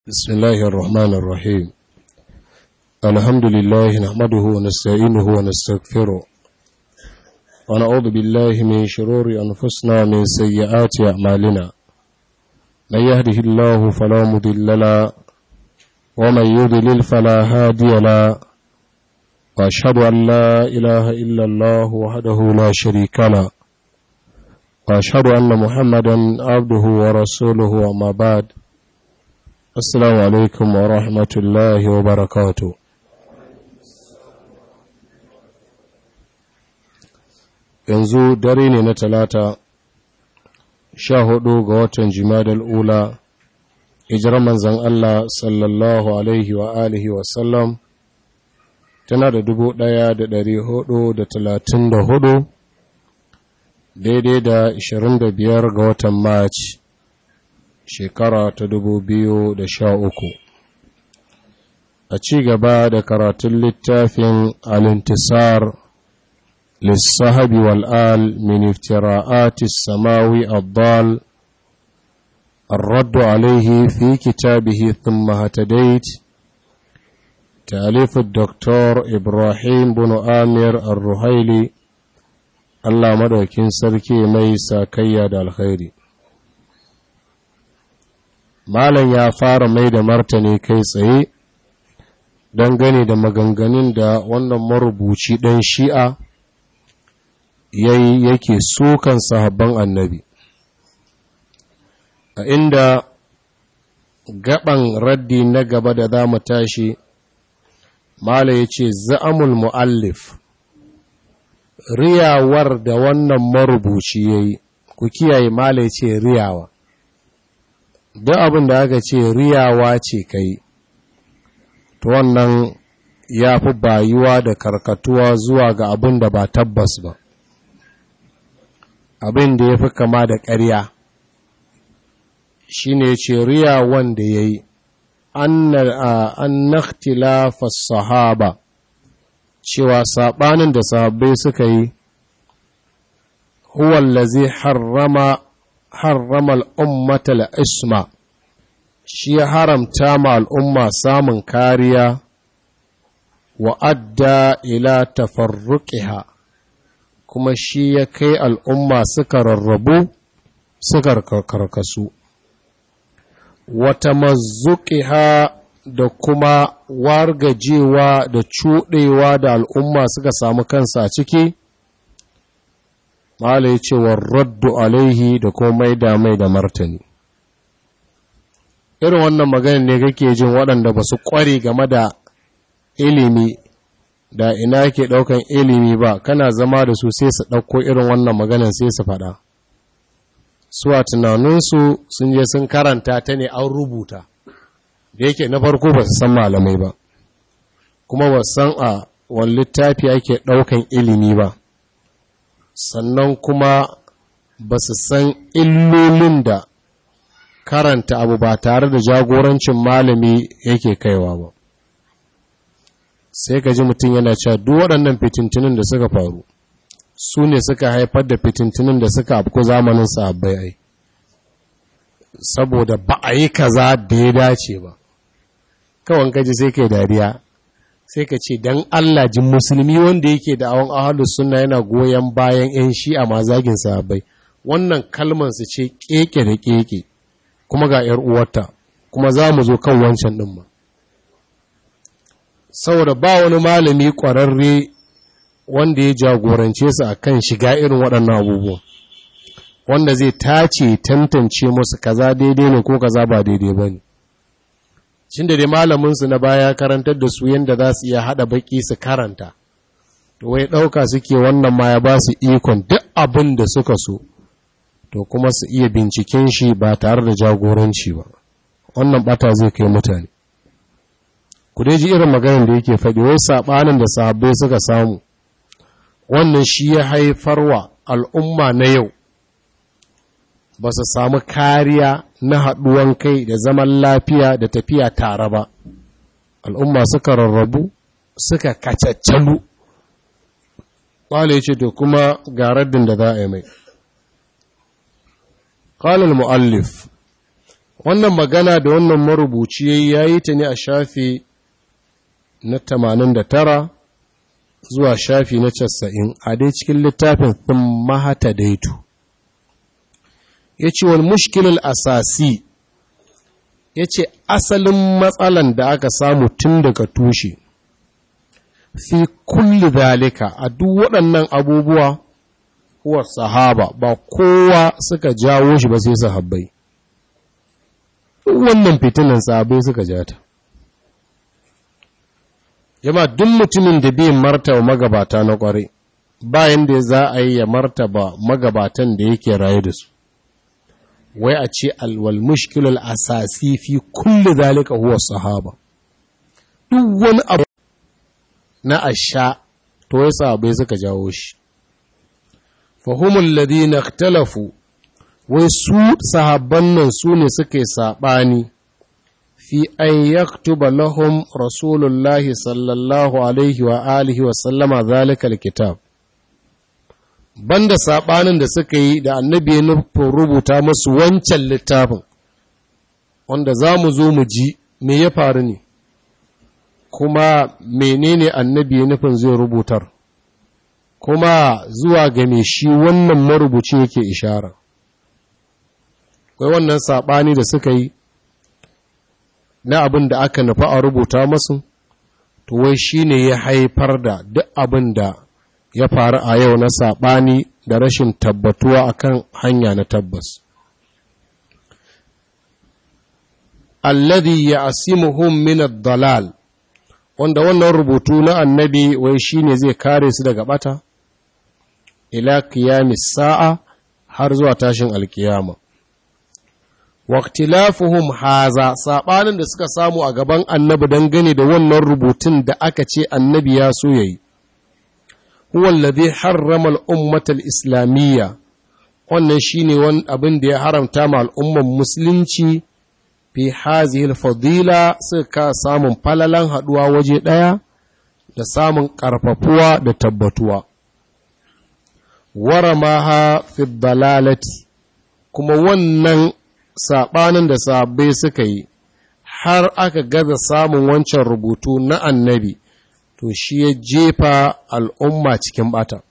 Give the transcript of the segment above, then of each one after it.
بسم الله الرحمن الرحيم الحمد لله نحمده ونستعينه ونستغفره ونعوذ بالله من شرور أنفسنا من سيئات أعمالنا من يهده الله فلا مضل له ومن يضلل فلا هادي له وأشهد أن لا إله إلا الله وحده لا شريك له وأشهد أن محمدا عبده ورسوله وما بعد Assalamu alaikum wa rahmatullahi wa barakatu. Yanzu dare ne na talata, sha hudu ga watan jimadal ula, hijirar manzan Allah sallallahu Alaihi wa alihi wasallam, tana da dubu ɗaya da ɗari hudu da talatin da hudu, daidai da ashirin da biyar ga watan Maci. shekara ta dubu biyu da sha uku. a ci gaba da karatun littafin alintisar lissahabi wal'al min iftira'ati samawi addal الرد عليه في كتابه ثم هتديت تأليف الدكتور إبراهيم بن آمير الرهيلي الله مدوكين سركي ميسا كياد الخيري Malam ya fara mai da martani kai tsaye dangane da maganganun da wannan marubuci ɗan shi'a yayi yake sukan sahabban annabi. A inda gaban raddi na gaba da za mu tashi, Malam ya ce, Za'amul mu'allif, riyawar da wannan marubuci ya yi, ku kiyaye Malam ya ce riyawa. duk abin da aka ce riyawa ce kai to wannan ya fi bayuwa da karkatuwa zuwa ga abin da ba tabbas ba abin da ya fi kama da ƙarya shi ne ce riya wanda ya yi an naktilafa sahaba cewa saɓanin da sahabbai suka yi huwallazi harrama harrama al'ummata al'isma shi ya haramta ma al'umma samun kariya wa adda ila tafarruƙiha kuma shi ya kai al'umma suka rarrabu suka karkasu wata mazuƙiha da kuma wargajewa da cuɗewa da al'umma suka samu kansa a ciki Mala ya ce wa raddu alaihi da kuma maida mai da martani. Irin wannan maganin ne kake jin waɗanda ba su ƙware game da ilimi da ina ke ɗaukan ilimi ba, kana zama da su sai su ɗauko irin wannan maganin sai su faɗa. Su a tunaninsu sun je sun karanta ta ne an rubuta, da yake na farko ba su san malamai ba, kuma ba san a wani littafi ake ɗaukan ilimi ba. sannan kuma ba su san illolin da karanta abu ba tare da jagorancin malami yake kaiwa ba sai ka ji mutum yana cewa duk waɗannan fitintinin da suka faru su ne suka haifar da fitintinin da suka afku zamanin sahabbai ai saboda ba a yi kaza da ya dace ba kawan kaji sai kai dariya sai ka ce don Allah jin musulmi wanda yake da awon ahalus suna yana goyon bayan 'yan shi'a ma zagin sahabbai wannan kalman su ce keke da keke kuma ga 'yar uwarta kuma za mu zo kan wancan ɗin ma saboda ba wani malami ƙwararre wanda ya jagorance su a kan shiga irin waɗannan abubuwan wanda zai tace tantance musu kaza daidai ne ko kaza ba daidai ba ne shin da dai malaminsu na baya karantar da su yadda za su iya haɗa baƙi su karanta to wai ɗauka suke wannan ma ya ba su ikon duk abin da suka so to kuma su iya binciken shi ba tare da jagoranci ba wannan ɓata zai kai mutane ku dai ji irin maganin da yake faɗi wai saɓanin da sahabbai suka samu wannan shi ya haifarwa al'umma na yau ba su samu kariya na haɗuwan kai da zaman lafiya da tafiya tare ba al'umma suka rarrabu suka kacaccalu ƙwale ce to kuma ga raddin da za a yi mai ƙalil mu'allif wannan magana da wannan marubuci ya yi ta ne a shafi na 89 zuwa shafi na 90 a dai cikin littafin sun mahata daitu ya ce wani mushkilul asasi ya ce asalin matsalan da aka samu tun daga tushe fi kulli zalika a duk waɗannan abubuwa huwa sahaba ba kowa suka jawo shi ba sai sahabbai wannan fitinan sahabbai suka jata jama duk mutumin da bai martaba magabata na kwarai bayan da za a yi ya martaba magabatan da yake raye da su wai a ce alwal mushkilul asasi fi kulli zalika huwa sahaba duk wani abu na asha to wai sahabbai suka jawo shi fahimul ladina ikhtalafu wai su sahabban nan su ne suke saɓani fi an yaktuba lahum rasulullahi sallallahu alaihi wa alihi wa sallama zalika alkitab banda saɓanin da suka yi da annabi ya nufin rubuta masu wancan littafin wanda za mu zo mu ji me ya faru ne kuma menene annabi ya nufin zai rubutar kuma zuwa game shi wannan marubuci yake ishara kai wannan saɓani da suka yi na abin da aka nufa a rubuta masu to wai shi ne ya haifar da duk abin da ya faru a yau na saɓani da rashin tabbatuwa akan hanya na tabbas alladhi ya'simuhum min ad-dalal wanda wannan rubutu na annabi wai shine zai kare su daga bata ila qiyamis sa'a har zuwa tashin alkiyama waqtilafuhum haza sabanin da suka samu a gaban annabi dangane da wannan rubutun da aka ce annabi ya so yayi huwa alladhi harrama al-ummata al-islamiyya wannan shine wani abin da ya haramta ma al'umman musulunci fi hazihi fadila suka samun falalan haduwa waje daya da samun karfafuwa da tabbatuwa waramaha fi dalalati kuma wannan saɓanin da sahabbai suka yi har aka gaza samun wancan rubutu na annabi to shi ya jefa al'umma cikin bata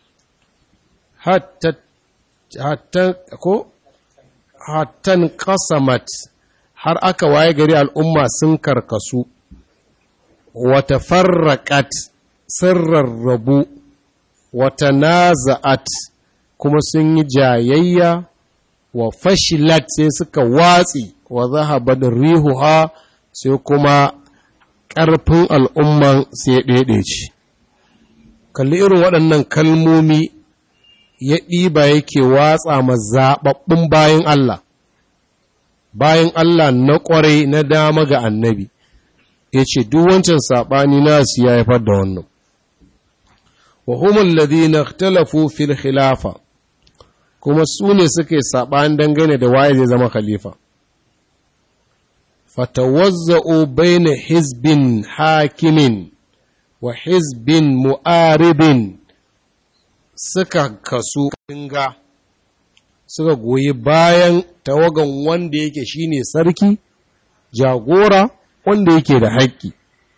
hattan kasamat har aka waye gari al'umma sun karkasu wata farraƙat sun rarrabu wata naza'at kuma sun yi jayayya wa fashilat sai suka watsi wa zahabar rihuha sai kuma ƙarfin al'umman sai ɗaiɗaici. Kalli irin waɗannan kalmomi ya ɗiba yake watsa ma zaɓaɓɓun bayan Allah, bayan Allah na ƙwarai na dama ga annabi, ya ce duk wancan saɓani nasu ya haifar da wannan. Wa humul ladina ikhtalafu fil khilafa kuma su ne suke saɓani dangane da waye zai zama khalifa. Fatawazza'u baina hizbin hakimin wa hizbin mu'aribin suka kasu dinga suka goyi bayan tawagan wanda yake shine sarki, jagora wanda yake da haƙƙi.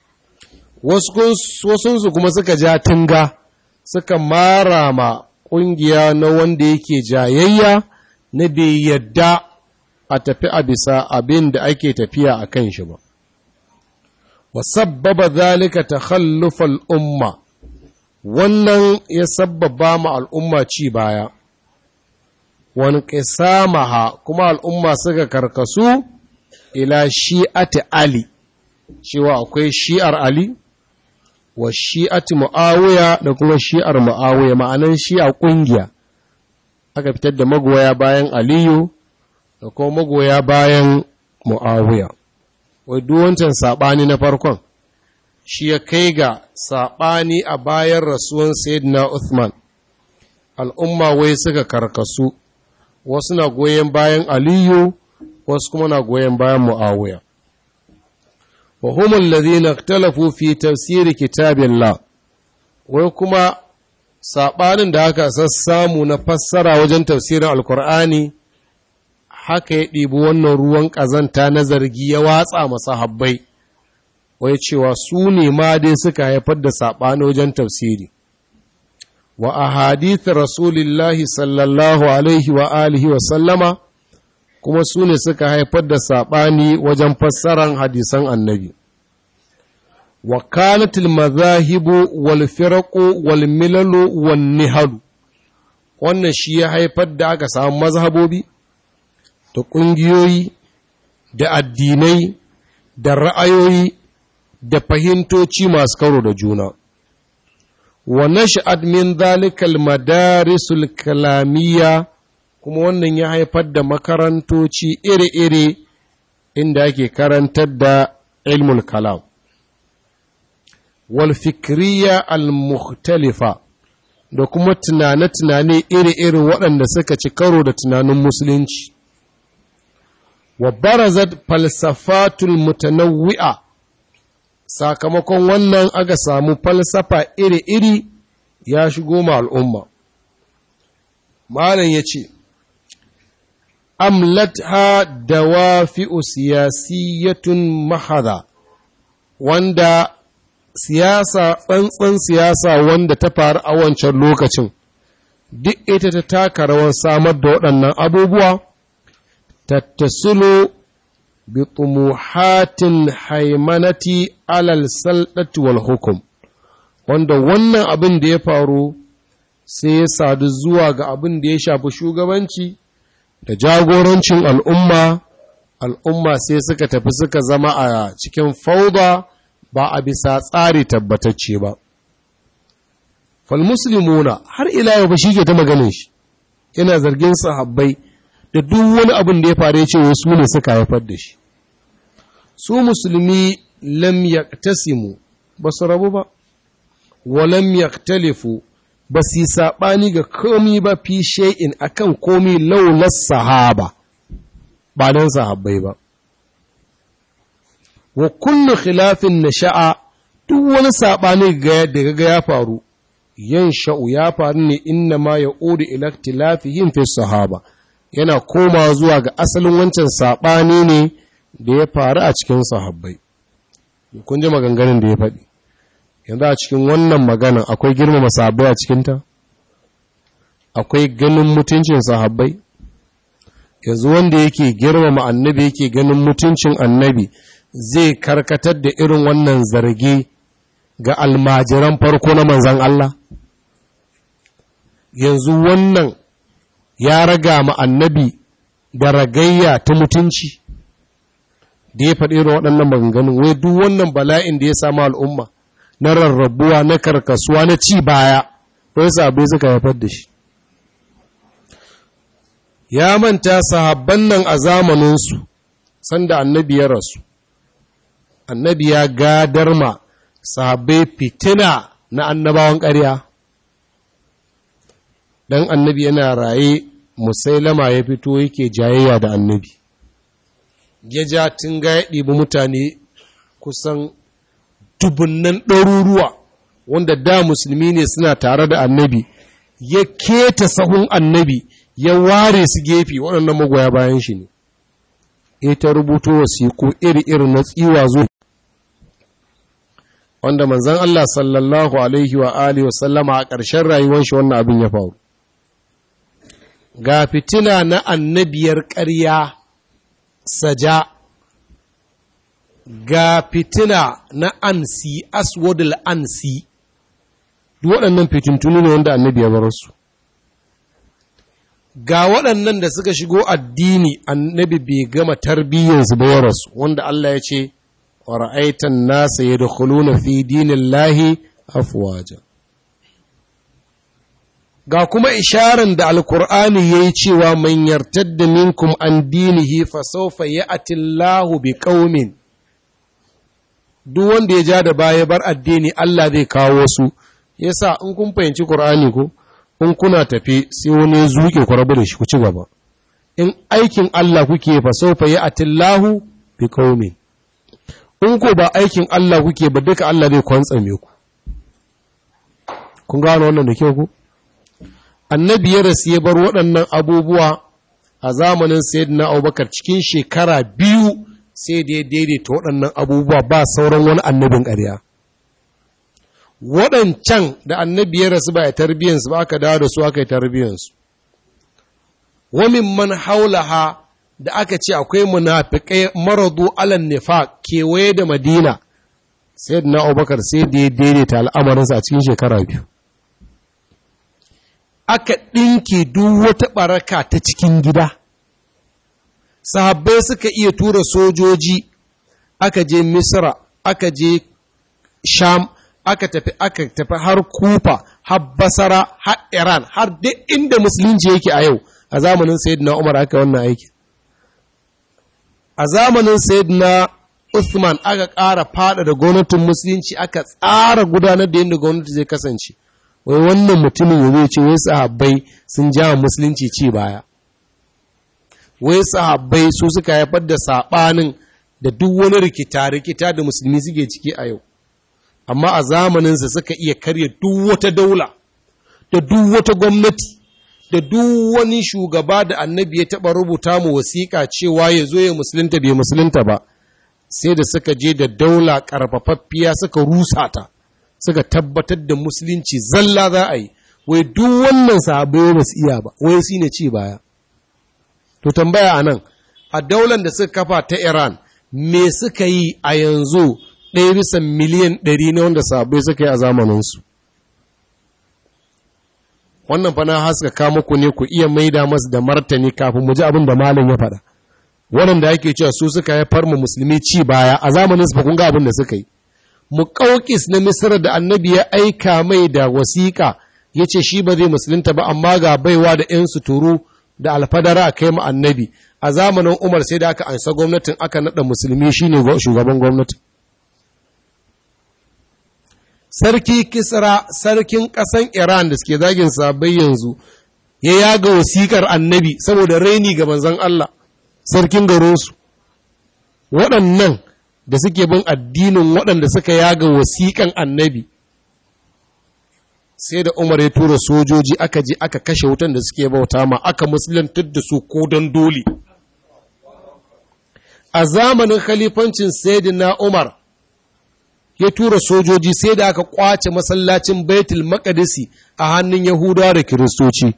Wasunsu kuma suka ja tunga suka mara ma ƙungiya na wanda yake jayayya na bai yadda a tafi a bisa abin da ake tafiya a kan shi ba. Wa sabbaba zalika ta umma, wannan ya sabbaba ma al'umma ci baya, wani ƙisamaha kuma al'umma suka karkasu ila shi'ati Ali, cewa akwai shi'ar Ali, wa shi'ati mu'awiya da kuma shi'ar mu'awiya ma'anan shi'a ƙungiya aka fitar da magoya bayan aliyu da kuma magoya bayan mu'awiya wai duwancan saɓani na farkon shi ya kai ga saɓani a bayan rasuwan sayyidina Uthman al'umma wai suka karkasu wasu na goyon bayan aliyu wasu kuma na goyon bayan mu'awiya وهم الذين اختلفوا في تفسير كتاب الله wai kuma saɓanin da aka sassamu na fassara wajen tafsirin alkur'ani haka ya ɗibi wannan ruwan ƙazanta na zargi ya watsa masa habbai wai cewa su ne ma dai suka haifar da saɓani wajen tafsiri wa a hadithin rasulillahi sallallahu alaihi wa alihi wa sallama kuma su ne suka haifar da saɓani wajen fassaran hadisan annabi wa kanatil mazahibu wal firaqu wal milalu wan nihalu wannan shi ya haifar da aka samu mazhabobi da ƙungiyoyi da addinai da ra'ayoyi da fahimtoci masu karo da juna wa nash'ad min zalikal madarisul kalamiyya kuma wannan ya haifar da makarantoci iri-iri inda ake karantar da ilmul kalam wal fikriya al mukhtalifa da kuma tunane-tunane iri-iri waɗanda suka ci karo da tunanin musulunci wa barazat falsafatul mutanawwi'a sakamakon wannan aka samu falsafa iri-iri ya shigo ma al'umma malam ya ce amlatha dawafi'u siyasiyatun mahada wanda siyasa tsantsan siyasa wanda ta faru a wancan lokacin duk ita ta taka rawar samar da waɗannan abubuwa tattasulu bi tumuhatin haimanati alal saldati wal hukum wanda wannan abin da ya faru sai ya sadu zuwa ga abin da ya shafi shugabanci da jagorancin al'umma al'umma sai suka tafi suka zama a cikin fauda ba a bisa tsari tabbatacce ba. Falmuslimuna har ila yau ba shi ke ta maganin shi, yana zargin sahabbai da duk wani abin da ya faru ce wasu ne suka haifar da shi. Su musulmi lam yaktasimu ba su rabu ba, wa lam yaktalifu ba su yi saɓani ga komi ba fi shay'in akan komi laular sahaba, ba don sahabbai ba. wa kullu khilafin nasha'a duk wani saɓani da ga ya faru yan sha'u ya faru ne inna ma ya uri ilaktilafihim fi sahaba yana koma zuwa ga asalin wancan saɓani ne da ya faru a cikin sahabbai kun ji maganganun da ya faɗi yanzu a cikin wannan maganan akwai girmama sahabbai a cikinta akwai ganin mutuncin sahabbai yanzu wanda yake girmama annabi yake ganin mutuncin annabi zai karkatar da irin wannan zargi ga almajiran farko na manzan Allah? Yanzu wannan ya raga ma annabi da ragayya ta mutunci da ya faɗi irin waɗannan maganganun, wai duk wannan bala'in da ya samu al'umma na rarrabuwa na karkasuwa na ci baya, wai sabai suka haifar da shi. Ya manta sahabban nan a zamaninsu, sanda annabi ya rasu. annabi ya gadar ma sahabbai fitina na annabawan ƙarya dan annabi yana raye musailama ya fito yake jayayya da annabi ya ja tun ga ya ɗibi mutane kusan dubunnan ɗaruruwa wanda da musulmi ne suna tare da annabi ya keta sahun annabi ya ware su gefe waɗannan magoya bayan shi ne ita rubuto wasiku iri-iri na tsiwa zuwa wanda manzan Allah sallallahu Alaihi wa Alihi wa sallama a ƙarshen rayuwar shi wannan abin ya faru. Ga fitina na annabiyar ƙarya saja, ga fitina na ansi aswadul ansi, duk waɗannan fitintunu ne wanda annabi ya bar su. Ga waɗannan da suka shigo addini annabi bai gama tarbiyyarsu ba ya rasu, wanda Allah ya ce, ورأيت الناس يدخلون في دين الله أفواجا ga kuma isharar da alkur'ani ya yi cewa man yartadda minkum an dinihi fa sawfa ya'ti Allahu bi qaumin duk wanda ya ja da baya bar addini Allah zai kawo su yasa in kun fahimci Qur'ani ko in kuna tafi sai wani ya zuke ku rabu da shi ku ci gaba in aikin Allah kuke fa sawfa ya'ti Allahu bi qaumin in ko ba aikin Allah kuke ba duka Allah zai kwantsame ku kun gano wannan da kyau ku annabi ya rasu ya bar waɗannan abubuwa a zamanin sayyidina abubakar cikin shekara biyu sai da ya daidaita waɗannan abubuwa ba sauran wani annabin ƙarya waɗancan da annabi ya rasu ba ya tarbiyyansu ba aka dawo da su aka yi tarbiyyansu wamin man haulaha da aka ce akwai munafikai maradu alan nifa kewaye da madina sai na abubakar sai da ya daidaita al'amarinsa a cikin shekara biyu aka ɗinke duk wata ɓaraka ta cikin gida sahabbai suka iya tura sojoji aka je misra aka je sham aka tafi aka tafi har kufa har basara har iran har duk inda musulunci yake a yau a zamanin sayyidina umar aka wannan aiki a zamanin sayyidina Uthman aka ƙara fada da gwamnatin musulunci aka tsara gudanar da yadda gwamnati zai kasance wai wannan mutumin ya zai ce wai sahabbai sun ja musulunci ci baya wai sahabbai su suka haifar da saɓanin da duk wani rikita-rikita da musulmi suke ciki a yau amma a zamaninsa suka iya karya duk wata daula da duk wata gwamnati da duk wani shugaba da annabi ya taɓa rubuta mu wasiƙa cewa ya zo ya musulunta bai musulunta ba sai da suka je da daula ƙarfafaffiya suka rusa ta suka tabbatar da musulunci zalla za a yi wai duk wannan sahabbai ba su iya ba wai su ne ci baya to tambaya a nan a daular da suka kafa ta iran me suka yi a yanzu ɗaya bisa miliyan ɗari na wanda sahabbai suka yi a zamaninsu wannan fa na haska ka muku ne ku iya maida masu da martani kafin mu ji abin da malam ya faɗa waɗanda ake cewa su suka haifar mu musulmi ci baya a zamanin su kun ga abin da suka yi muƙauƙis na misira da annabi ya aika mai da wasiƙa ya ce shi ba zai musulunta ba amma ga baiwa da ‘yan suturu da alfadara a kai mu annabi a zamanin umar sai da aka ansa gwamnatin aka naɗa musulmi shine shugaban gwamnati sarki kisra sarkin ƙasan iran da suke zagin sabai yanzu ya yaga wasiƙar annabi saboda raini ga manzon Allah sarkin garinsu waɗannan da suke bin addinin waɗanda suka yaga wasiƙan annabi sai da umar ya tura sojoji aka je aka kashe wutan da suke bauta ma aka musulantar da su ko don dole a zamanin khalifancin sayyidina umar ya tura sojoji sai da aka kwace masallacin baitul maqdisi a hannun yahudawa da kiristoci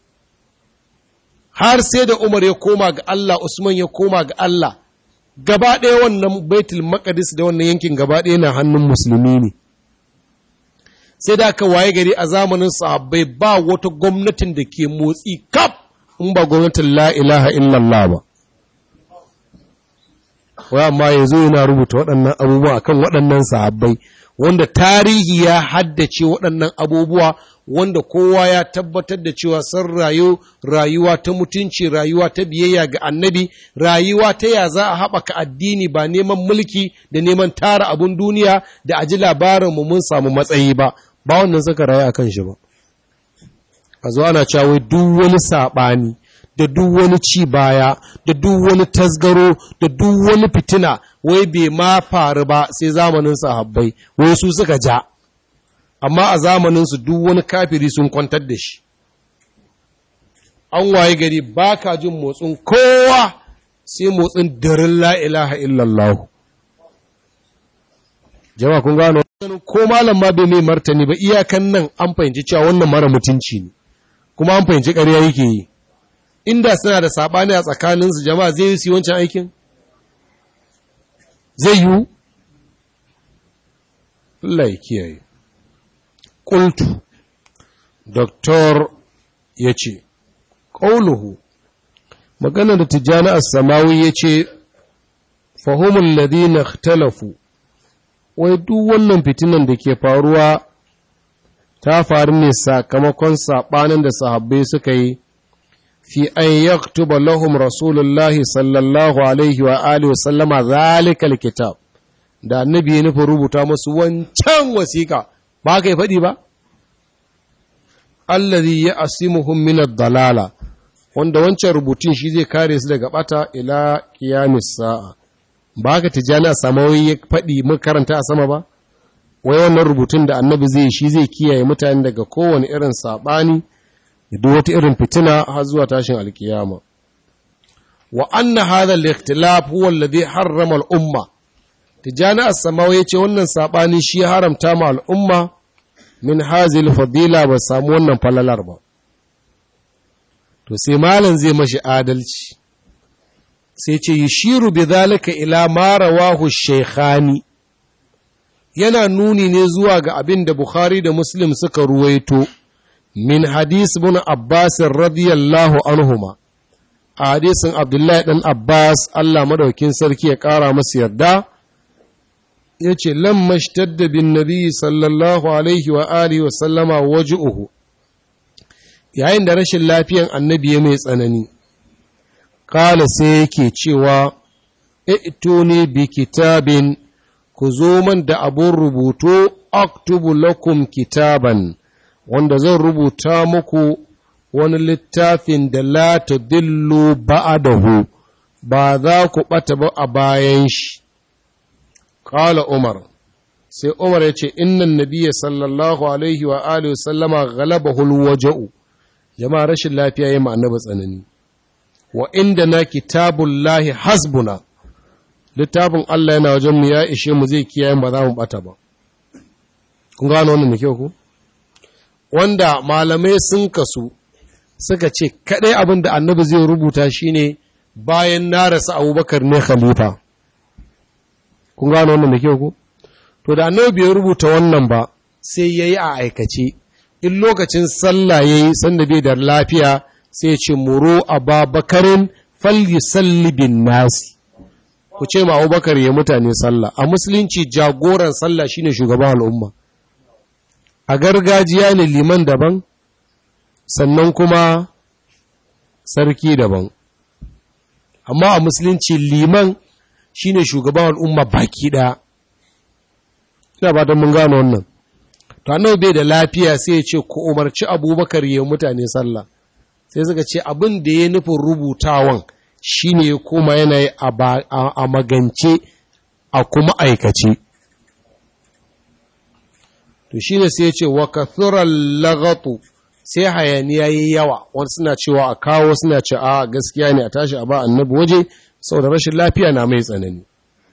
har sai da umar ya koma ga Allah usman ya koma ga Allah gaba ɗaya wannan baitul maqdis da wannan yankin gaba ɗaya na hannun musulmi ne sai da aka waye gari a zamanin sahabbai ba wata gwamnatin da ke motsi kaf in ba gwamnatin la ilaha illallah ba wai amma yanzu yana rubuta waɗannan abubuwa akan waɗannan sahabbai wanda tarihi ya haddace waɗannan abubuwa wanda kowa ya tabbatar da cewa sun rayu rayuwa ta mutunci rayuwa ta biyayya ga annabi rayuwa ta ya za a haɓaka addini ba neman mulki da neman tara abun duniya da aji labarinmu mun samu matsayi ba ba wannan suka rayu akan shi ba a zo ana cewa duk wani saɓani da duk wani ci baya da duk wani tasgaro da duk wani fitina wai bai ma faru ba sai zamanin sahabbai wai su suka ja amma a zamaninsu duk wani kafiri sun kwantar da shi an waye gari ba ka jin motsin kowa sai motsin darin la'ilaha illallah jama kun gano ko malam ma bai mai martani ba iyakan nan an fahimci cewa wannan mara mutunci ne kuma an fahimci ƙarya yake yi inda suna da saɓani a tsakaninsu jama'a zai yi su wancan aikin zai yiwu Allah ya kiyaye ƙultu doktor ya ce ƙauluhu magana da tijjani a samawi ya ce fahimun ladina talafu wai duk wannan fitinan da ke faruwa ta faru ne sakamakon saɓanin da sahabbai suka yi fi an yaktuba lahum rasulullahi sallallahu alaihi wa alihi wa sallama zalikal kitab da annabi ya nufin rubuta musu wancan wasiƙa ba ka yi faɗi ba allazi ya asimuhum min ad-dalala wanda wancan rubutun shi zai kare su daga bata ila qiyamis sa'a ba ka tijani a samawi ya faɗi mun karanta a sama ba wai wannan rubutun da annabi zai shi zai kiyaye mutane daga kowane irin saɓani da duk wata irin fitina har zuwa tashin alkiyama wa anna hadha al-ikhtilaf huwa alladhi harrama al-umma tijani as-samawi yace wannan sabani shi haramta ma al-umma min hazil fadila ba samu wannan falalar ba to sai malam zai mashi adalci sai ce yishiru bi zalika ila ma rawahu shaykhani yana nuni ne zuwa ga abin da Bukhari da Muslim suka ruwaito min hadis bin Abbas radiyallahu anhuma a hadisin Abdullahi dan Abbas Allah madaukin sarki ya kara masa yarda yace lamma shtadda bin nabi sallallahu alaihi wa alihi wa sallama waj'uhu yayin da rashin lafiyan annabi ya mai tsanani kala sai yake cewa i'tuni bi kitabin ku zo man da abun rubutu aktubu lakum kitaban wanda zan rubuta muku wani littafin da la tadillu ba'dahu ba za ku bata ba a bayan shi qala umar sai umar yace innan nabiyya sallallahu alaihi wa alihi wa sallama ghalabahu alwaja'u jama'a rashin lafiya yayin annabi tsanani wa inda na kitabullahi hasbuna littafin Allah yana wajen mu ya ishe mu zai kiyaye ba za mu bata ba kun gano wannan da kyau ku wanda malamai sun kasu suka ce kadai abin da annabi zai rubuta shine bayan na rasa abubakar ne khalifa kun gano wannan da kyau ku to da annabi bai rubuta wannan ba sai yayi a aikace in lokacin sallah yayi sanda bai da lafiya sai ya ce muro ababakarin falyusalli bin nasi ku ce ma abubakar ya mutane sallah a musulunci jagoran sallah shine shugaban al'umma a gargajiya ne liman daban sannan kuma sarki daban amma a musulunci liman shine shugaban al'umma baki ɗaya ina ba don mun gano wannan to annabi bai da lafiya sai ya ce ku umarci abubakar ya mutane sallah sai suka ce abin da ya nufin rubutawan shi ne ya koma yanayi a magance a kuma aikace to shi ne sai ya ce wa kathuran lagatu sai hayaniya yi yawa wani suna cewa a kawo suna ce a gaskiya ne a tashi a ba annabi waje saboda rashin lafiya na mai tsanani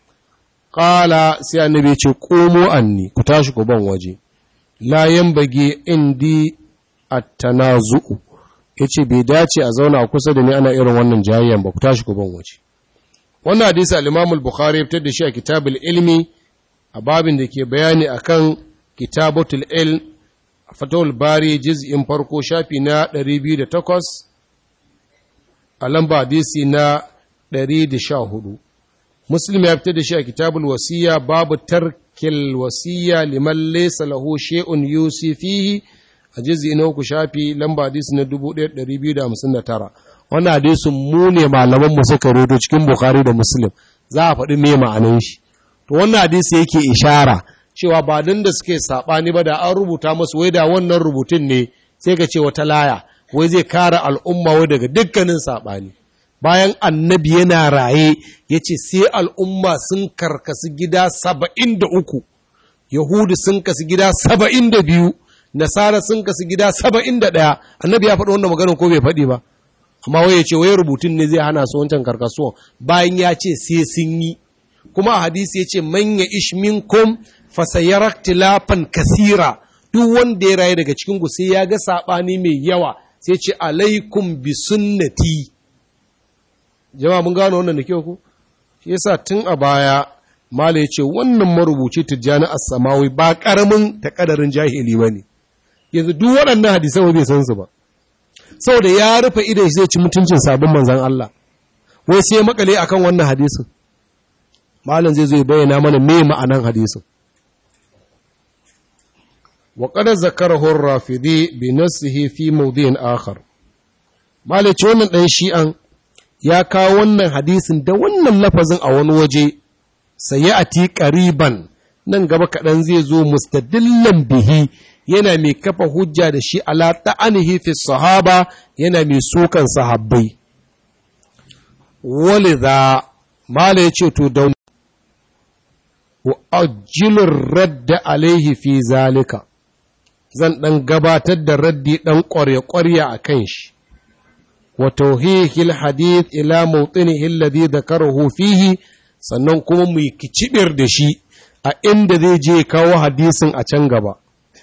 ƙala sai annabi ce komo anni ku tashi ku ban waje la bage indi at-tanazu'u yace bai dace a zauna kusa da ni ana irin wannan jayayyan ba ku tashi ku ban waje wannan hadisi al-Imam al-Bukhari ya fitar da shi a kitabul ilmi a babin da ke bayani akan kitabatul ilm fatawul bari juz'in farko shafi na 208 a lamba hadisi na 114 Muslim ya fitar da shi a kitabul wasiya babu tarkil wasiya liman laysa lahu shay'un yusi fihi a jizi na uku shafi lamba hadisi na 1259 wannan hadisin mu ne malaman mu suka rodo cikin bukhari da muslim za a faɗi me ma'anan shi to wannan hadisi yake ishara cewa ba dan da suke sabani ba da an rubuta musu wai da wannan rubutun ne sai ka ce wata laya wai zai kare al'umma wai daga dukkanin sabani bayan annabi yana raye yace sai al'umma sun karkasu gida saba'in da uku yahudu sun kasu gida saba'in da biyu nasara sun kasu gida saba'in da ɗaya annabi ya faɗi wannan maganin ko bai faɗi ba amma wai ya ce wai rubutun ne zai hana su wancan karkasuwa bayan ya ce sai sun yi kuma a hadisi ya ce manya ishminkum fasayarar tilafan kasira duk wanda ya rayu daga cikin sai ya ga saɓani mai yawa sai ce alaikum bi sunnati jama'a mun gano wannan da kyau ku shi yasa tun a baya mala ya ce wannan marubuci tijjani as-samawi ba karamin takadarin jahili bane yanzu duk waɗannan hadisan bai san su ba saboda ya rufe idan zai ci mutuncin sabon manzan Allah wai sai makale akan wannan hadisin malam zai zo ya bayyana mana me ma'anan hadisin wa qad zakarahu ar-rafidi bi nafsihi fi mawdi'in akhar malam ce wannan dan shi'an ya kawo wannan hadisin da wannan lafazin a wani waje sayati qariban nan gaba kaɗan zai zo mustadillan bihi yana mai kafa hujja da shi ala ta'anihi fi sahaba yana mai sukan sahabbai walidha mala yace to da wa ajilur radda alaihi fi zalika zan dan gabatar da raddi dan ƙwarya-ƙwarya a kan shi wa tauhihil hadith ila mawtinihi alladhi dhakarahu fihi sannan kuma mu kicibir da shi a inda zai je kawo hadisin a can gaba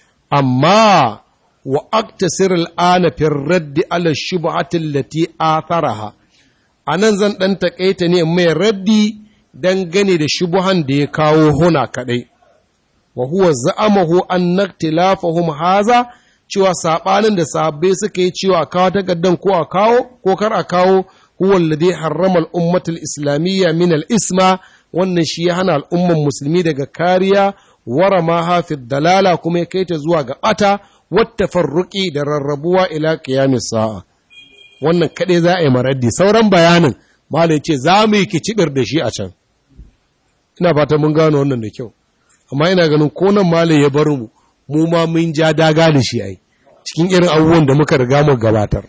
amma wa aktasir al'ana fi raddi ala shubhati allati atharaha anan zan dan takaita ne mai raddi dangane da shubuhan da ya kawo huna kadai wa huwa za'amahu an naktilafahum haza cewa sabanin da sahabbai suka yi cewa kawo takaddan ko a kawo ko kar a kawo huwa alladhi harrama al-ummata al-islamiyya min al-isma wannan shi ya hana al'umman musulmi daga kariya wara ma hafi dalala kuma ya kai ta zuwa ga bata wata farruki da rarrabuwa ila qiyamis sa'a wannan kaɗai za a yi maraddi sauran bayanin malai ce za mu yi kicibir da shi a can ina fata mun gano wannan da kyau amma ina ganin ko nan malai ya bar mu mu ma mun ja daga da shi ai cikin irin abubuwan da muka riga mu gabatar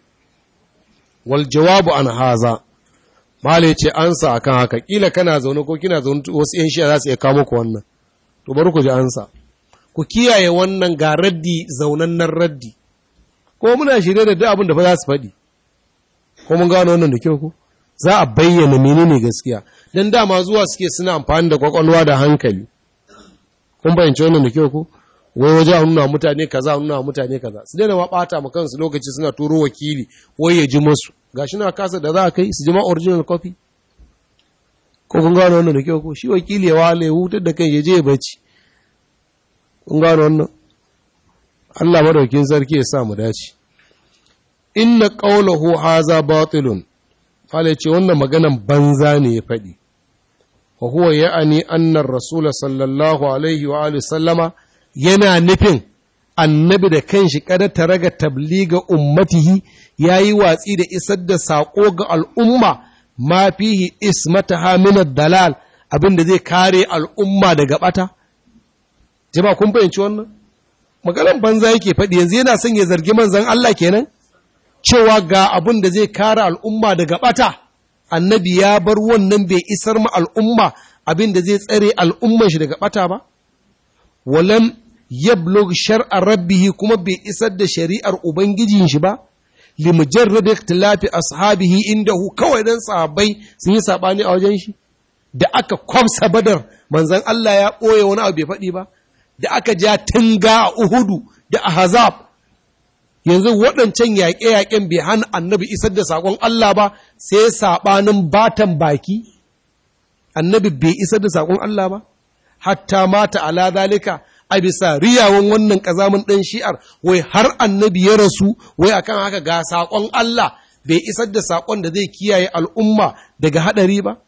wal jawabu an haza malai ce ansa akan haka kila kana zaune ko kina zaune wasu yan shiya za su iya kawo muku wannan to bari ku ji ansa ku kiyaye wannan ga raddi zaunannen raddi ko muna shirye da duk abin da fa za su faɗi ko mun gano wannan da kyau ko za a bayyana menene gaskiya dan dama zuwa suke suna amfani da kwakwalwa da hankali kun bayyance wannan da kyau ko wai waje a nuna mutane kaza a nuna mutane kaza su daina ma bata ma kansu lokaci suna turo wakili wai ya ji musu gashi na kasa da za a kai su ji ma original copy ko kun gano wannan da kyau ko shi wakili ya wale ya hutar da kai ya je ya bacci kun gano wannan Allah madaukin sarki ya sa mu dace inna qawluhu haza batilun fale ce wannan maganan banza ne ya faɗi wa huwa ya'ani annar rasul sallallahu alaihi wa alihi sallama yana nufin annabi da kanshi kada ta raga tabliga ummatihi yayi watsi da isar da sako ga al'umma ma fihi ismataha min dalal abinda zai kare al'umma daga bata jama'a kun fahimci wannan maganan banza yake faɗi yanzu yana son ya zargi manzon Allah kenan cewa ga abin da zai kare al'umma daga ɓata, annabi ya bar wannan bai isar ma al'umma abin da zai tsare al'umman shi daga ɓata ba? Walam yablog shar'ar rabbihi kuma bai isar da shari'ar Ubangijin shi ba? Limujarrad ikhtilafi ashabihi inda hu kawai dan sahabbai sun yi saɓani a wajen shi? Da aka kwamsa badar manzan Allah ya ɓoye wani abu bai faɗi ba? Da aka ja tunga a Uhudu da Ahzab yanzu waɗancan yaƙe-yaƙen bai hana annabi isar da saƙon Allah ba sai saɓanin batan baki annabi bai isar da saƙon Allah ba hatta mata ala zalika a bisa riyawan wannan ƙazamin ɗan shi'ar wai har annabi ya rasu wai akan haka ga saƙon Allah bai isar da saƙon da zai kiyaye al'umma daga haɗari ba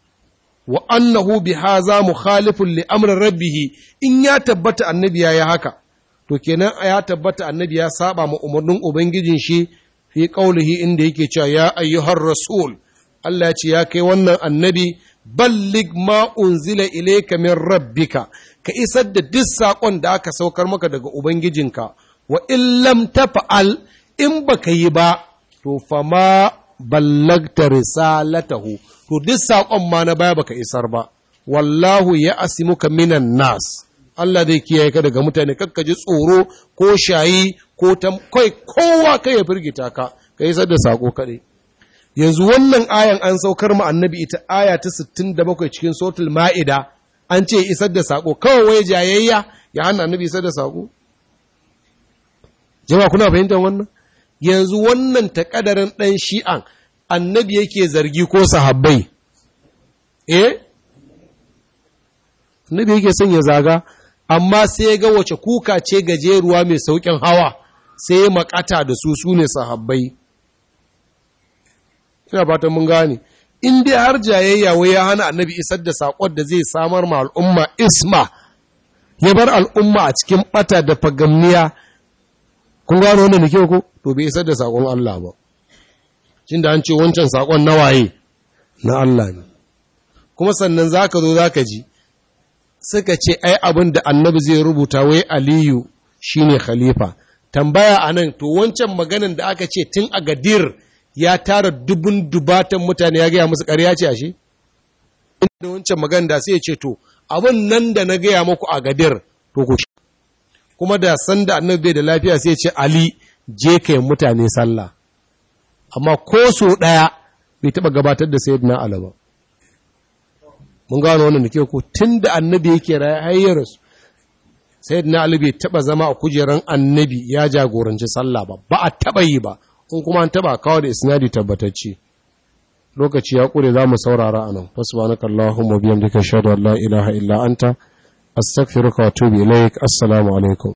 wa annahu bi haza mukhalifun li amrin rabbihi in ya tabbata annabi ya yi haka to kenan ya tabbata annabi ya saba ma umarnin ubangijin shi fi qaulihi inda yake cewa ya ayyuhar rasul Allah ya ce ya kai wannan annabi ballig ma unzila ilayka min rabbika ka isar da duk sakon da aka saukar maka daga ubangijinka wa in lam tafa'al in baka yi ba to fama ballagta risalatahu to duk sakon ma na baya baka isar ba wallahu ya asimuka minan nas Allah zai kiyaye ka daga mutane kakka ji tsoro ko shayi ko kai kowa kai ya firgita ka ka yi da sako kaɗai yanzu wannan ayan an saukar mu annabi ita aya ta 67 cikin sotul ma'ida an ce isar da sako kawai wai jayayya ya hana annabi isar da sako jama'a kuna fahimtar wannan yanzu wannan takadarin ɗan shi'an annabi yake zargi ko sahabbai eh annabi yake son ya zaga amma sai ga wace kuka ce gajeruwa mai sauƙin hawa sai ya makata da su su ne sahabbai ina fatan mun gane in dai har jayayya wai ya hana annabi isar da saƙon da zai samar ma al'umma isma ya bar al'umma a cikin bata da fagamniya kun gano wannan da kyau ko to bai isar da saƙon Allah ba cin da an ce wancan saƙon na waye na Allah ne kuma sannan zaka zo zaka ji suka ce ai abin da annabi zai rubuta wai aliyu shine khalifa tambaya anan to wancan maganan da aka ce tun a gadir ya tara dubun dubatan mutane ya gaya musu ƙarya ce ashe inda wancan maganan da sai ya ce to abin nan da na gaya muku a gadir to ku kuma da san da annabi bai da lafiya sai ya ce ali je kai mutane sallah amma ko so ɗaya bai taɓa gabatar da sayyidina Ali ba mun gano wannan da ke ko tun da annabi yake raye hayyar su sayyidina Ali bai taɓa zama a kujeran annabi ya jagoranci sallah ba ba a taɓa yi ba in kuma an taɓa kawo da isnadi tabbatacce lokaci ya ƙure za mu saurara a nan wasu ba na kallahun mabiyan duka shaɗu Allah ilaha illa anta astaghfiruka wa atubu ilaik assalamu alaikum